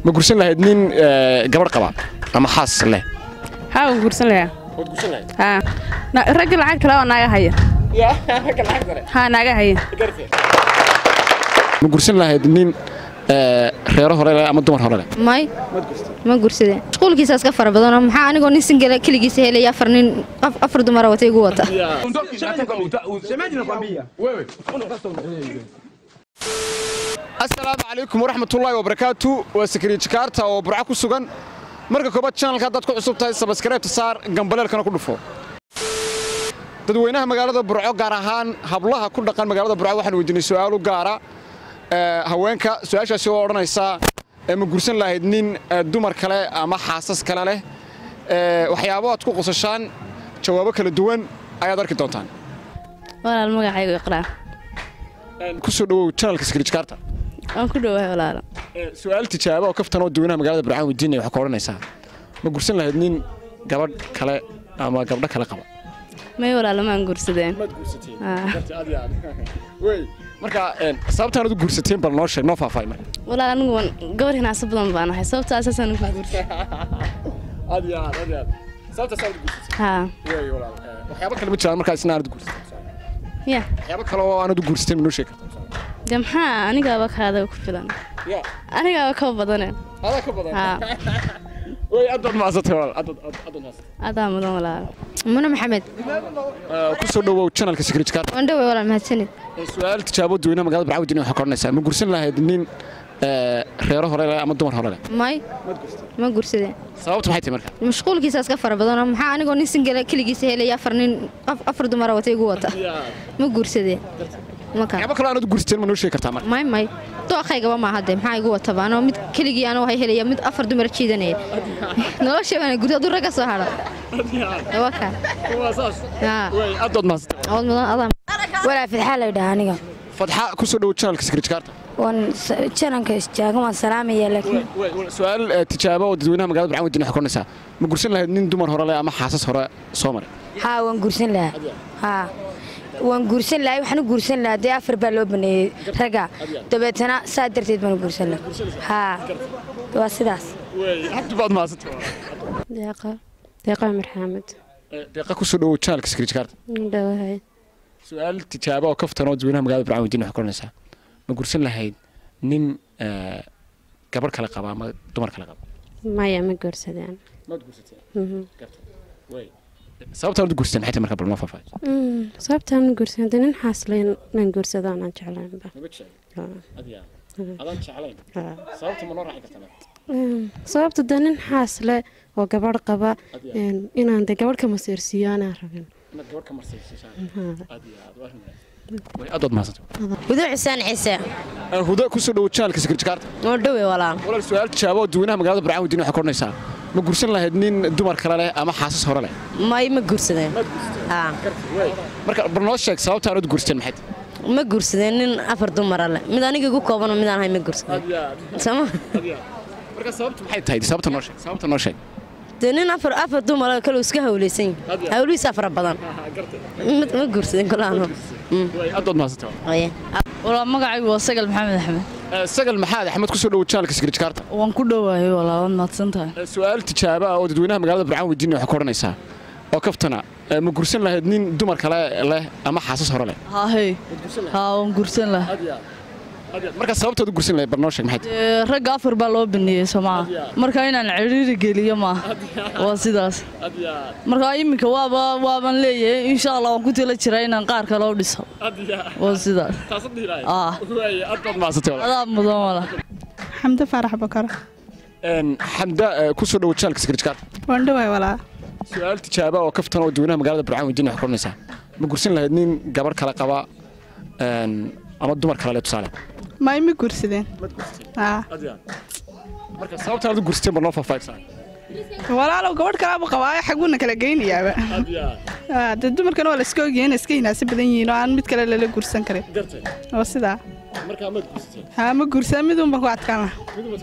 ma gursan lahayd nin gabadh qaba ama xaas leh haa waan guursan lahaa waad gursan lahayd haa Na- ragga lacag kale oo naaga haya haa naaga haya ma gursan lahayd nin reero hore leh ama dumar hore leh may ma gursade mashquulkiisa iska fara badanoo maxaa anigoo nin singala keligiisa helaya afar nin af- afar dumara wata igu wata asalaamu calaykum waraxmatullaahi wabarakaatu waa sakariye jikaarta oo burco ku sugan marka koobaad janalka haddaad ku cusub tahay sabskaraybta saar gambaleelkana ku dhufo dadweynaha magaalada burco gaar ahaan hablaha ku dhaqan magaalada burco waxaan weydiinay su'aalu gaara ee, haweenka su-aashaasi oo odhanaysa ee, ma gursan lahayd nin ee, dumar kale ama xaasas kale leh ee, waxyaabo aad ku qosashaan jawaabo kala duwan ayaad arki doontaan walaal magacaygu iqraa ku soo dhowow janalka sakariye jikaarta waan ku dhowahay walaalo su-aal tijaabo oo kaftan oo dadweynaha magaalada burcaan weydiinaya waxaa ka odhanaysaa ma gursan lahayd nin gabadh kale ama gabdho kale qaba may walaalo maan guursadeen Aa. marka een, sababtaan ad u guursateen bal noo sheeg noo faahfaahay marka walaal anigu waan gabar hinaasa badan baan ahay sababta asaasaan ku guursaday aad iyo aad aad iyo aad sababtaas aad u guursatay haa wey walaal ee, waxyaabo kale ma jiraan markaa isna aanad u guursateen ya waxyaabo kale oo aanad u guursateen ma noo sheegi kartaa de maxaa anigaaba kaada ku filan ya anigaaba ka badane adaa ka badan haa wey aad baad mahadsantay walaal aad baad- aad aad baad mahadsantay adaa mudan walaalo muna maxamed Ee, ku soo dhowow janalka secretary waan dhowey walaal mahadsanid su-aal tijaabo dadweynaha magaalada burcaan weydiinaya waxaa ka odhanaysaa ma gursan lahayd nin ee, reero hore leh ama dumar hore leh may ma gursade sababtu maxay tahay marka mashquulkiisa iska fara badanoo maxaa anigoo nin singala keligiisa helaya afar nin af- afar dumara wata igu wata ma gursade maka waxyaabo kale aanad u guursateen ma noo sheegi kartaa marka may may dooqaygaba maaha de maxaa igu wataba anoo mid keligii anoo hay helaya mid afar dumar jiidanaya nolosha waana guryo hadduu ragga soo hadho waka haa wey aad baad mahadsantay awood mudan adaa walaa fidxaa la yidhaha aniga fadxa ku soo dhowow janalka secretary waan jananka istaagan waan salaamaya laakiin su-aal eh, tijaabo oo dadweynaha magaalada burcaan weydiinaya waxaa ka odhanaysaa ma gursan lahayd nin dumar hore leh ama xaasas hore soo maray haa waan guursan lahaa haa waan guursan lahay waxaan u guursan lahaa dee afar baa loo baneeyey ragga dabeetana saa darteed baan u guursan lahaa haa waa sidaas aad baad mahadsantay deeqa deeqa amir xaamed Eh, deeqa ku soo dhowow janalka secretary dhawahay su-aal tijaabo oo kaftan oo dadweynaha magaalada burcaan weydiinaya waxaa ka odhanaysaa ma gursan lahayd nin eh, gabadh kale qaba ama dumar kale qaba maya ma guursadeen maad gursateen wey sababtaan ad u gursateen maxay tahay marka bal noo faahfaahay sababtaan ma guursan de nin xaasle inaan guursado aanan jeclaynba maba jecel adiga adaan jeclayn Haa. sababta ma noo raaci kartaa sababta de nin xaasle oo gabadh qaba een, inaan de gabadh ka masiirsiiyo aanaan rabin inaad gabadh ka marsaysashaan aad iyo aad waa arrin way aad baad mahadsantay gudu xuseen ciise huda ku soo dhowow janalka secretary oo dhowe walaal walaal su-aal tijaabo oo dadweynaha magaalada burcaan weydiinaya waxaa ka odhanaysaa ma gursan lahayd nin dumar kale leh ama xaasas hore leh may ma guursadeen haa marka bal noo sheeg sababta aanad guursateen maxay tahay ma guursadeen nin afar dumara leh mid aniga igu koobanoo midaan ahay ma guursadeen sama marka sababtu maxay tahay sababta noo sheeg sababta noo sheeg dee nin afar afar dumara kale iska hawlaysan yahay hawlihiisa fara badan ma ma guursadeen kolaano way aad baad mahadsantay walaa magacaygu waa sagal maxamed axmed Eh, sagal maxaad axmed ku soo dhowow janalka secretary waan ku dhowahay walaa waad mahadsan tahay su-aal tijaabo ah oo dadweynaha magaalada burcaan weydiinaya waxaa ka odhanaysaa oo kaftana eh, ma gursan lahayd nin dumar kale leh ama xaasas hore leh haahey haa waan guursan lahaa marka sababtaad u gursan lahayd bal noo sheeg maxay tahay Dee, ragga afar baa loo baneeyey somaa marka inaan cidhiiri geliyo maaha waa sidaas marka iminka waaba waaban leeyahay insha allah waan ku tala jiraa inaan qaar kale u dhiso waa sidaas ah aad baad mahadsantay walaal. adaa mudan wala xamdo faarax bakar Een, xamda eh, ku soo dhowow janalka secretary waan dhoway walaa su-aal tijaabo oo kaftan oo dadweynaha magaalada burcaan weydiinaya waxaa ka odhanaysaa ma gursan lahayd nin gabadh kale qaba een, ama dumar kale leh tusaale may ma guursadeen haa marka sababtaan ad u gursateen bal noo faahfaahaysaa walaalow gabadh kalaabu qabaayo xaguuna kala geynayaaba Haa, dee dumarkana waa la iska ogyahay iska hinaasi badan yihiin oo aan mid kale lala guursan karin oo sidaa marka maad gursateen haa ma guursaa mid unba ku adkaan laha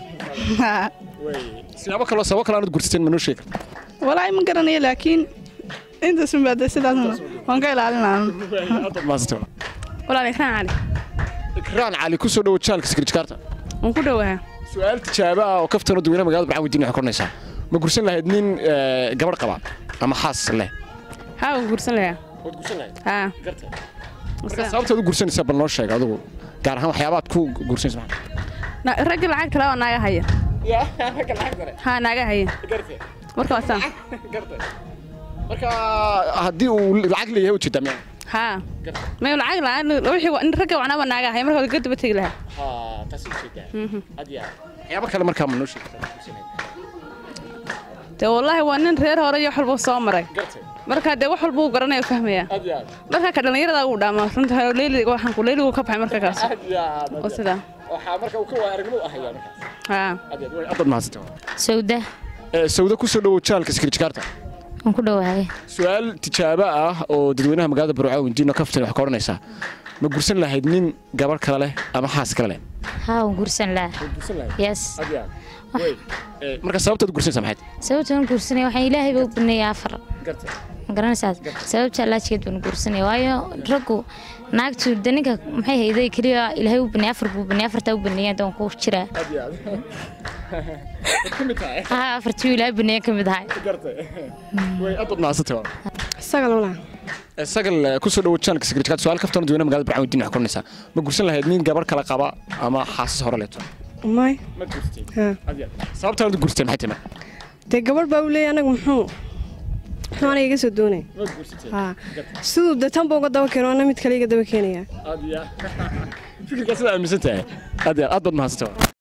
haa siyaabo kaloo sababo kale aanad gursateen ma noo sheegi kartaa walaahi ma garanayo laakiin intaas unbaa dee sidaas waan ka ilaalin lahaa aad baad mahadsantay walaal. walaal ikraan cali ikraan cali ku soo dhowow janalka secretary waan ku dhowahay su-aal tijaabo ah oo kaftano dadweynaha magaalada burco weydiin waxay koranaysaa ma gursan lahayd nin eh, gabadh qaba ama xaas leh haa waan guursan lahaa waad gursan lahayd haa marka sababtaad u gursanaysaa bal noo sheeg adigu gaar ahaan waxyaabaad ku gursanaysa maxaa Na- ragga lacag kale waa naaga haya haa naaga haya marka waa saan marka haddii uu lacag leeyahay ujeedaa miya haa may lacag la'aan wixii wa- in ragga wacnaa waa naaga haya marka waa gadaba tegi lahaa taasi ujeedaa waxyaabo kale markaa ma noo sheegtaa dee wallaahi waa nin reer hore iyo wax walba soo maray marka dee wax walba uu garanaya fahmaya marka ka dhallinyarada uu dhaamaa runta leyli waxaan ku leyligu ka baxay marka kaas oo sidaa waxaa marka uu ka waa aragnimo u ahayaa markaas haa aad mahadsantahay sawda sawda ku soo dhowow jaalka sikirjikaarta waan ku dhawahay su-aal tijaabo ah oo dadweynaha magaalada burco weydiino kaftan wax ka odhanaysaa ma gursan lahayd nin gabadh kale leh ama xaas kale leh haa waan guursan lahaa yes marka sababtaad gursanaysaa maxayd sababtaan guursanaya waxaan ilaahay baa u baneeyay afar ma garanaysaas sababta laajigeed baan guursanaya waayo raggu naagtu de ninka maxay hayday keliya ilaahay u baneeyay afar buu baneeyay afartaa u baneeyay doon ku jiraa haa afartii ilaahay baneeyay ka mid ahay aad baad mahadsantahay sagal walaa sagal ku soo dhowow jaalka sikirjikaarta su-aal kaftan dadweynaha magaalada burco weydiin wax ka odhanaysaa ma gursan lahayd nin gabadh kale qaba ama xaasas hore leeto may ma gurstay haa sababtaad u gursteen maxay tahay marka dee gabadh baa u leeyahay anagu muxuu muxuu aniga iga soo doonay haa siduu dee tanba uga daba keeno ana mid kale iga daba keenaya fikirkaas aad aaminsan tahay aad aad baad mahadsantahay